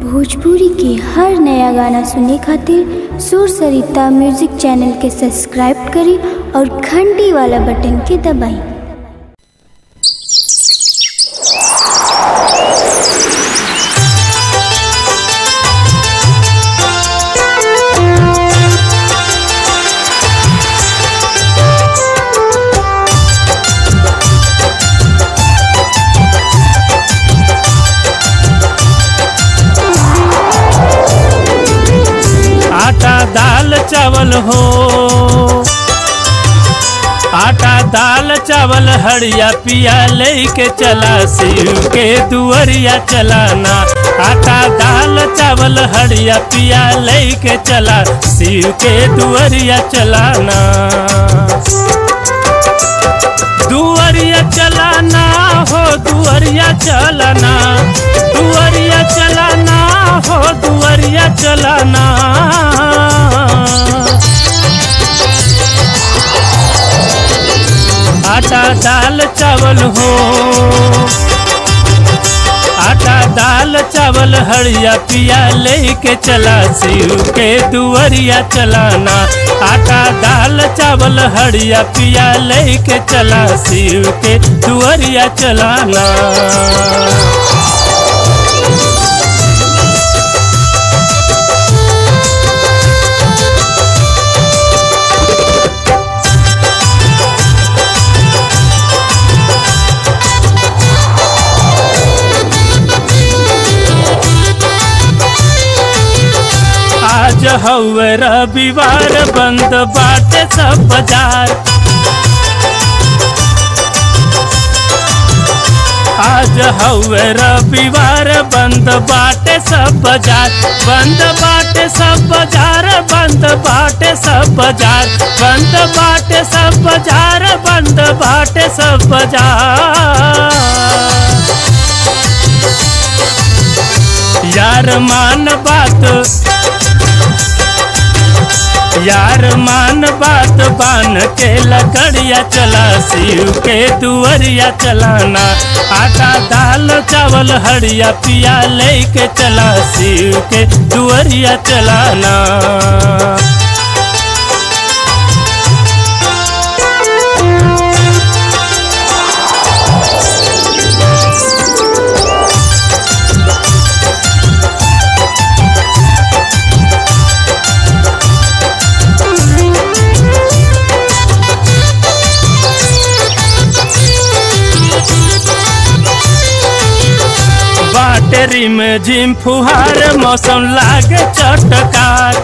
भोजपुरी के हर नया गाना सुने खातिर सुर सरिता म्यूजिक चैनल के सब्सक्राइब करी और घंटी वाला बटन के दबाई आटा दाल चावल हो आटा दाल चावल हरिया पिया लेके चला शिव के दुअरिया चलाना आटा दाल चावल हरिया पिया लेके चला शिव के दुअरिया चलाना दुअरिया चलाना हो दुअरिया चलाना दुअरिया चलाना हो दुअरिया चलाना आटा दाल चावल हो आटा दाल चावल हरिया पिया लेके चला शिव के दुअरिया चलाना आटा दाल चावल हरिया पिया लेके चला शिव के दुअरिया चलाना आज हवे रविवार बंद बाटे सब बाजार आज हवे रविवार बंद बाटे सब बाजार बंद बाटे सब बाजार बंद बाटे सब बाजार बंद बाटे सब बाजार बंद बाटे सब बाजार यार मान बात यार मान बात बान के लकड़िया चला शिव के दुअरिया चलाना आटा दाल चावल हरिया पिया लेके चला शिव के दुअरिया चलाना बाटरी में झिम फुहार मौसम लागे चटकार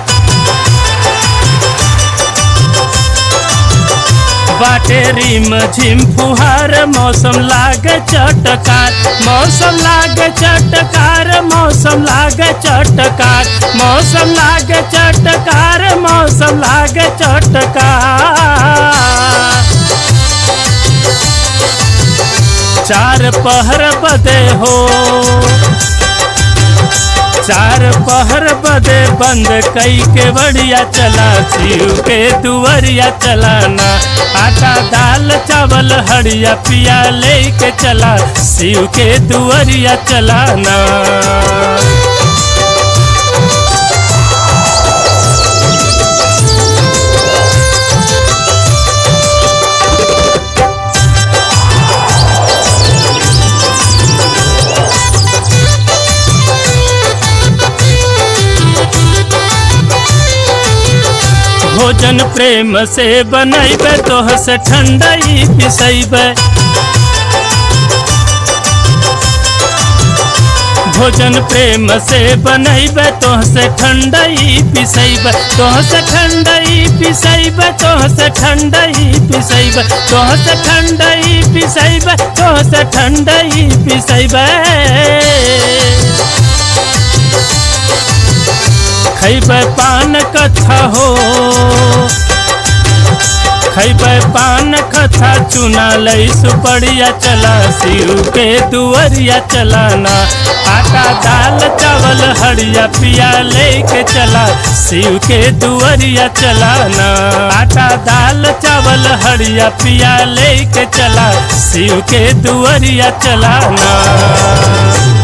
बाटेरी में झिम फुहार मौसम लागे चटकार मौसम लागे चटकार मौसम लागे चटकार मौसम लागे चटकार मौसम लागे चटकार चार पहर बदे हो चार पहर बदे बंद कई के बढ़िया चला शिव के दुवरिया चलाना आटा दाल चावल हरिया पिया लेके चला शिव के दुवरिया चलाना भोजन प्रेम से बनैबे तोह से ठंडई पिसैबे भोजन प्रेम से बनैबे तोह से ठंडई पिसैबे तोह से ठंडई पिसैबे तोह से ठंडई पिसैबे तोह से ठंडई पिसैबे तोह से ठंडई पिसैबे खैबे पान कथा हो खैबे पान कथा चुना लई सुपड़िया चला शिव के दुअरिया चलाना आटा दाल चावल हरिया पिया लेके चला शिव के दुअरिया चलाना आटा दाल चावल हरिया पिया लेके चला शिव के दुअरिया चलाना